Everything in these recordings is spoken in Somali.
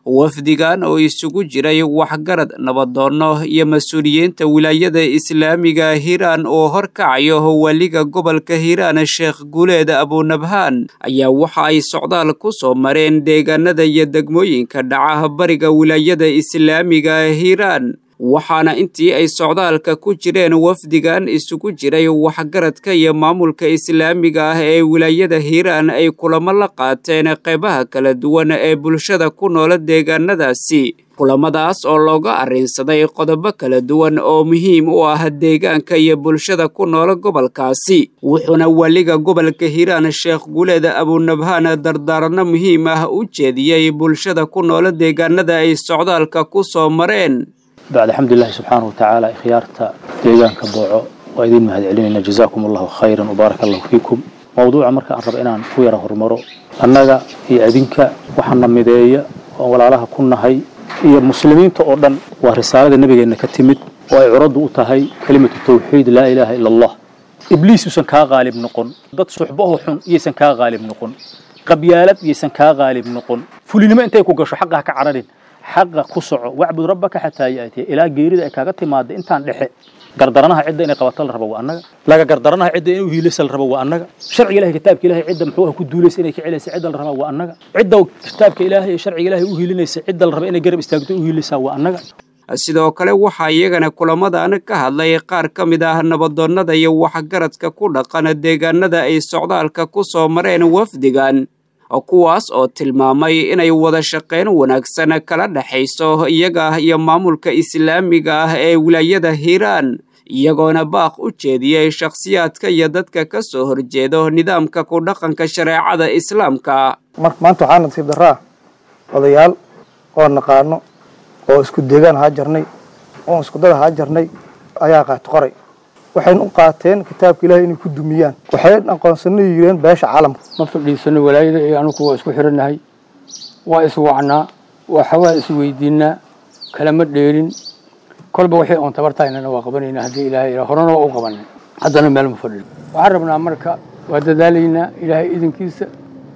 wafdigan oo isugu jiray waxgarad nabadoonno iyo mas-uuliyiinta wilaayada islaamiga hiiraan oo horkacayo waliga gobolka hiiraan sheekh guuleed abunabhaan ayaa waxa ay socdaal ku soo mareen deegaanada iyo degmooyinka dhaca bariga wilaayada islaamiga hiiraan waxaana intii ay socdaalka ku jireen wafdigan isugu jiray waxgaradka iyo maamulka islaamiga ah ee wilaayada hiiraan ay kulamo la qaateen qeybaha kala duwan ee bulshada ku noola deegaanadaasi kulamadaas oo looga arrinsaday qodobo kala duwan oo muhiim u ah deegaanka iyo bulshada ku noola gobolkaasi wuxuuna waliga gobolka hiiraan sheekh guuleed abunabhaan dardaaranno muhiim ah u jeediyey bulshada ku noola deegaanada ay socdaalka ku soo mareen bacd alxamdulilahi subxaanahu watacaala ikhyaarta deegaanka booco waa idiin mahad celinayna jazaakum allahu khayran wbaaraka allahu fiikum mawduuca marka aan raba inaan ku yara horumaro annaga iyo adinka waxaana mideeya oo walaalaha ku nahay iyo muslimiinta oo dhan waa risaalada nebigeenna ka timid oo ay curaddu u tahay kelimatu tawxiid laa ilaaha ila allah ibliis uusan kaa qaalib noqon dad suxbaho xun iyaysan kaa qaalib noqon qabyaalad iyaysan kaa qaalib noqon fulinimo intay ku gasho xaqa ha ka cararin xaqa ku soco wacbud rabbaka xataa yaatiya ilaa geerida ay kaaga timaada intaan dhexe gardaranaha cidda inay qabato la rabo waa annaga laga gardaranaha cidda inay uhiilaysa la rabo waa annaga sharciga ilahay kitaabka ilahay cidda muxuu ah ku duulaysa inay ka celaysa cidda la rabaa waa annaga cidda kitaabka ilaahay iyo sharciga ilahay u hiilinaysa cidda la raba inay garab istaagto u hiilaysaa waa annaga sidoo kale waxaa iyagana kulamadan ka hadlay qaar ka mid ah nabadoonnada iyo waxgaradka ku dhaqan deegaanada ay socdaalka ku soo mareen wafdigan kuwaas oo tilmaamay inay wada shaqayn wanaagsan kala dhexayso iyaga iyo maamulka islaamiga ah ee wilaayada hiiraan iyagoona baaq u jeediyey shakhsiyaadka iyo dadka ka soo horjeedo nidaamka ku dhaqanka shareecada islaamka maanta waxaa nasiib daraa odayaal oo naqaano oo isku deegaan haa jarnay oo iskudada haa jarnay ayaa qaati qoray waxayna u qaateen kitaabka ilahay inay ku dumiyaan waxay aqoonsana yireen beesha caalamka ma fadhiisano walaayada iyo anugu waa isku xirannahay waa iswacnaa waxawaa isweydiinaa kalama dheerin kolba waxay oon tabartahaynana waa qabanayna haddii ilaahay horena waa u qabanay haddana meel ma fadhino waxaan rabnaa marka waa dadaalaynaa ilaahay idinkiisa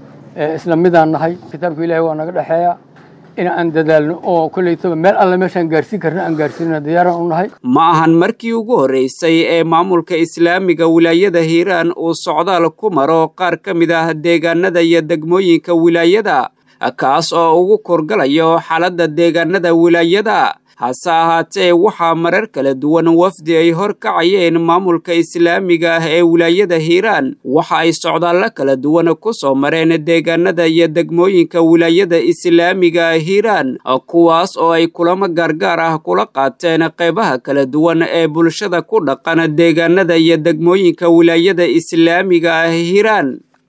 isla midaan nahay kitaabka ilahay waa naga dhexeeya in aan dadaalno oo kollaytaba meel alle meeshaan gaarsiin karna aan gaarsiinana diyaaraan u nahay ma ahan markii ugu horreysay ee maamulka islaamiga wilaayada hiiraan uu socdaal ku maro qaar ka mid ah deegaanada iyo degmooyinka wilaayada kaas oo ugu korgalayo xaaladda deegaanada wilaayada hase ahaatee waxaa marar kala duwan wafdi ay horkacayeen maamulka islaamiga ah ee wilaayada hiiraan waxa ay socdaallo kala duwan ku soo mareen deegaanada iyo degmooyinka wilaayada islaamiga hiiraan kuwaas oo ay kulamo gaargaar ah kula qaateen qeybaha kala duwan ee bulshada ku dhaqan deegaanada iyo degmooyinka wilaayada islaamiga ah hiiraan